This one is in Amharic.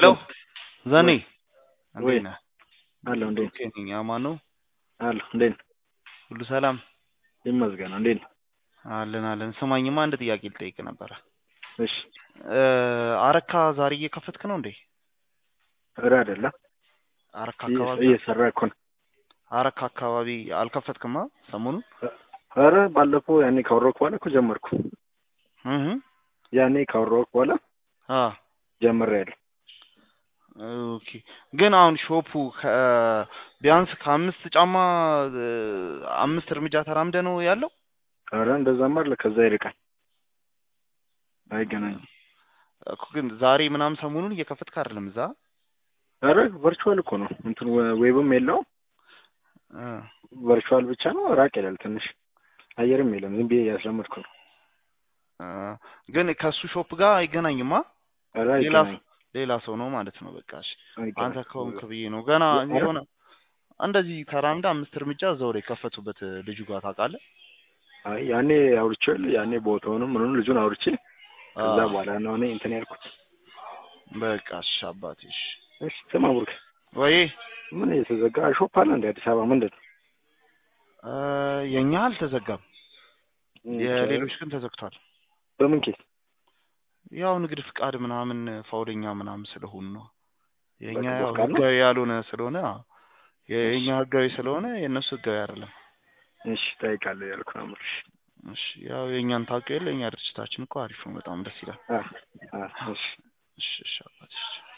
ሄሎ ዘኔ ወይ እንዴት ነህ? አለሁ እንዴት ኦኬ ነኝ። አማን ነው? አለሁ እንዴት ነህ? ሁሉ ሰላም? ይመስገን እንዴት ነህ? አለን አለን። ስማኝማ አንድ ጥያቄ ልጠይቅ ነበረ። እሺ እ አረካ ዛሬ እየከፈትክ ነው እንዴ? ኧረ አይደለም አረካ አካባቢ እየሰራ እኮ ነው። አረካ አካባቢ አልከፈትክማ ሰሞኑን? ኧረ ባለፈው ያኔ ካወራሁህ በኋላ እኮ ጀመርኩ። እህ ያኔ ካወራሁህ በኋላ አ ጀምሬያለሁ። ኦኬ ግን አሁን ሾፑ ከ ቢያንስ ከአምስት ጫማ እ አምስት እርምጃ ተራምደ ነው ያለው? ኧረ እንደዛማ አይደለ ከዛ ይርቃል። አይገናኝም። እኮ ግን ዛሬ ምናምን ሰሞኑን እየከፈትክ አይደለም እዛ? ኧረ ቨርቹዋል እኮ ነው እንትን ዌብም የለውም እ ቨርቹዋል ብቻ ነው። ራቅ ይላል ትንሽ አየርም የለም። ዝም ብዬ እያስለመድኩ ነው። እ ግን ከሱ ሾፕ ጋር አይገናኝማ? ኧረ ሌላ አይገናኝም። ሌላ ሰው ነው ማለት ነው። በቃ እሺ አንተ አይገናኝም። ከሆንክ ብዬ ነው። ገና ኧረ የሆነ እንደዚህ ተራምዳ አምስት እርምጃ እዛው ላይ የከፈቱበት ልጁ ጋር ታውቃለህ? አይ ያኔ አውርቼው የለ ያኔ ቦታውንም ምኑን ልጁን አውርቼ ከዛ አዎ በኋላ ነው እኔ እንትን ያልኩት። በቃ እሺ አባቴ እሺ። እሺ ስማ ቡርክ ወይ ምን የተዘጋ ሾፕ አለ እንደ አዲስ አበባ ምንድን ነው? እ የኛ አልተዘጋም፣ እ የሌሎች ግን ተዘግቷል። በምን ኬስ? ያው ንግድ ፍቃድ ምናምን ፋውለኛ ምናምን ስለሆኑ ነው። የኛ በንግድ ያው ፍቃድ ነው? ህጋዊ ያልሆነ ስለሆነ አዎ። እሺ የኛ ህጋዊ ስለሆነ የእነሱ ህጋዊ አይደለም። እሺ እጠይቃለሁ ያልኩ ነው የምልሽ። እሺ ያው የእኛን ታውቀው የለ የኛ ድርጅታችን እኮ አሪፍ ነው፣ በጣም ደስ ይላል። አ አ እሺ እሺ እሺ አባቴ እሺ።